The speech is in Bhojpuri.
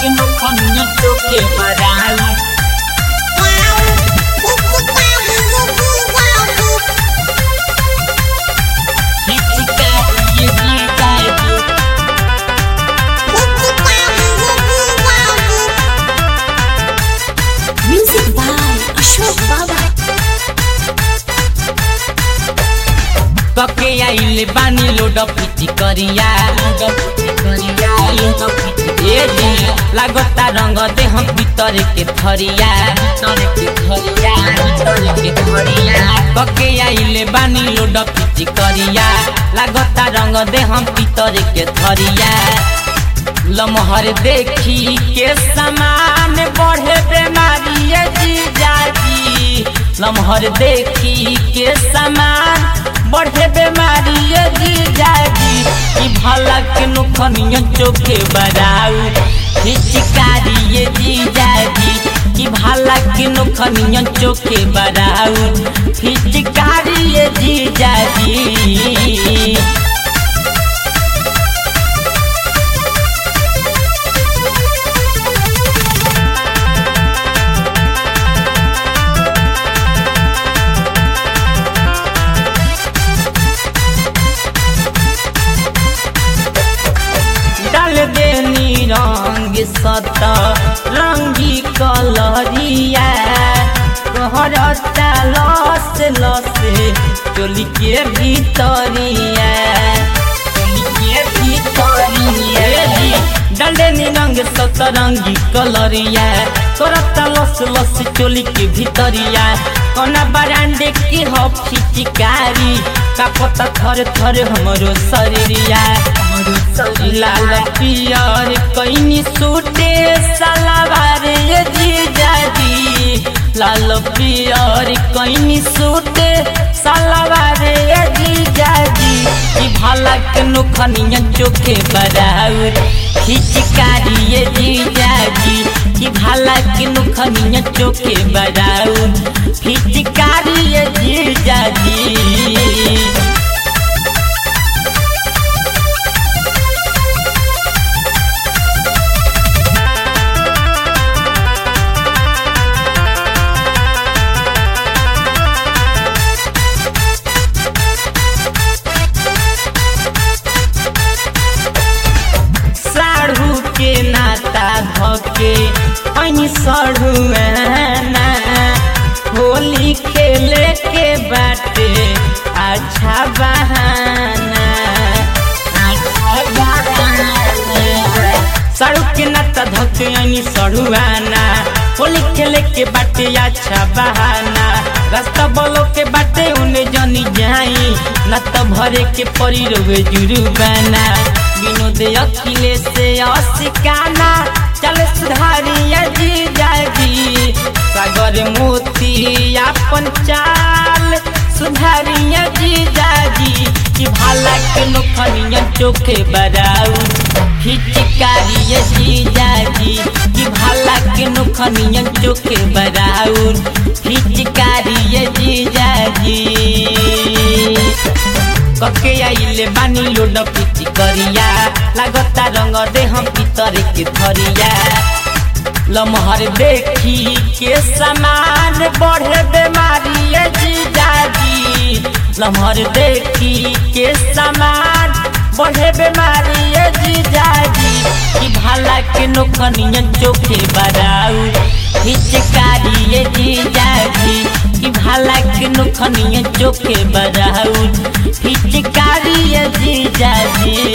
que no conozco que barato. Critica y grita Music by Ashok Baba. कके आइले बानी लोड पिटी करिया ए जी लागता रंग देह भीतर के थरिया कके आइले बानी लोड पिटी करिया लागता रंग देह भीतर के थरिया लमहर देखी के समान बढ़े बेमारी ये जीजाजी लमहर देखी के समान बढ़े बेमारी ये जीजाजी ई भला के नुखनिया चोखे बराऊ हिचकारी ये जीजाजी ई भला के नुखनिया चोखे बराऊ हिचकारी ये जीजाजी डाल देनी रंग सत रंगी कलरिया कहरता लस लस चोली के भीतरिया चोली के भीतरिया डाल देनी रंग सत रंगी कलरिया करता लस लस चोली के भीतरिया कोना बरांडे के हो फिटिकारी का पता थर थर हमरो शरीरिया लाल पियर कैनी सूटे सलावार ये जीजाजी लाल पियर कैनी सूटे सलावार ये जीजाजी ई भला के नुखनिया चोखे बराउर खिचकारी ये जीजाजी ई भला के नुखनिया चोखे बराउर खिचकारी ये जीजाजी साढ़ू के नाता धके ऐनी सढ़ुआना होली खेले के बाटे अच्छा बहाना अच्छा बहाना साड़ू के नाता धके ऐनी सढ़ुआना होली खेले के बाटे अच्छा बहाना रास्ता बोलो के बाटे उन्हें जनी जाई न तो भरे के परी रोवे जुर्माना विनोद अखिले से असिकाना चल सुधारिया जी जागी सागर मोती अपन चाल सुधारिया जी जागी कि भाला के नोखनिया चोखे बराऊ हिचकारिया जी जागी कि भाला के नोखनिया चोखे बराऊ हिचकारिया जी जागी कके आइले बानी लोड पिची करिया लागता रंग देह भीतर के थरिया लमहर देखी के समान बढ़े बेमारी ये जीजाजी लमहर देखी के समान बढ़े बेमारी ये जीजाजी ई भाला के नोखनिया चोखे बराऊ हिचकारी ये जीजाजी ई भाला के नोखनिया चोखे बराऊ हिचकारी ये जीजाजी